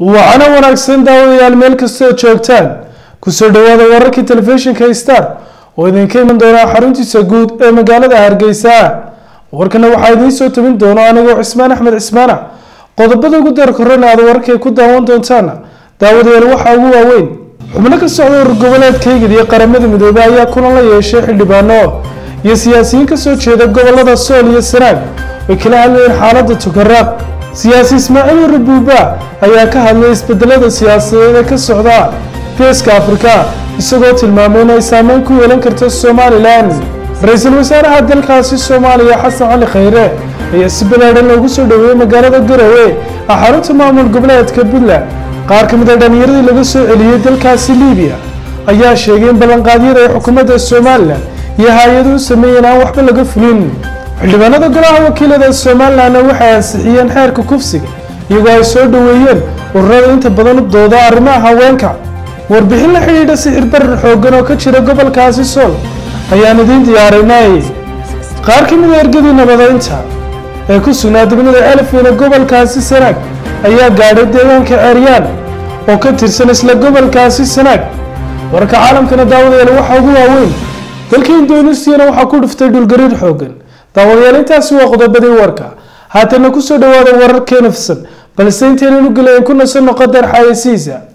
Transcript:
waxaana wanaagsan daawadayaal meel kastoo joogtaan kusoo dhawaada wararkii telefishinka star oo idinka iman doona xaruntiisa guud ee magaalada hargeysa warkana waxaa idiin soo tabin doono anigoo cismaan axmed cismaana qodobada ugu daar korona aad wararkay ku daawan doontaan daawadayaal waxaa ugu waaweyn xubno ka socda urur goboleedkaygid iyo qaramada midoobey ayaa kulan la yeeshay xildhibaano iyo siyaasiyiin kasoo jeeda gobolada sool iyo sanaag ay kala hadlayeen xaalada tukaraaq siyaasi ismaaciil rabuuba ayaa ka hadlay isbedelada siyaasadeed ee ka socda geeska afrika isagoo tilmaamay in ay saameyn ku yeelan karto somalilan ra-iisul wasaaraha dalkaasi soomaaliya xasan cali khayre ayaa si balaadhan loogu soo dhaweeyey magaalada garowe ah xarunta maamul goboleedka puntland qaar ka mid a dhallinyaradii laga soo celiyey dalkaasi libiya ayaa sheegay in ballanqaadyada ay xukuumadda somalilan iyo hay-aduhu sameeyeen aan waxba laga fulin xildhibaanada golaha wakiilada somalilanna waxay ansixiyeen xeerka kufsiga iyagoo ay soo dhoweeyeen ururada inta badan u dooda arrimaha haweenka warbixin la xidhiidha sixir barar xooggan oo ka jira gobolkaasi sool ayaan idiin diyaarinay qaar ka mid a ergadii nabadeynta ee ku sugnaa degmada elfina gobolkaasi sanaag ayaa gaadhay deegaanka ceeryaan oo ka tirsan isla gobolkaasi sanaag warka caalamkana daawadayaal waxaa ugu waaweyn dalka indonesiana waxaa ku dhuftay dhulgariir xooggan daawadayaal intaasi waa qodobadii warka haatana kusoo dhawaada wararkeena fisan balse intaynan u gelayn ku nasan noqo dar xayeysiisa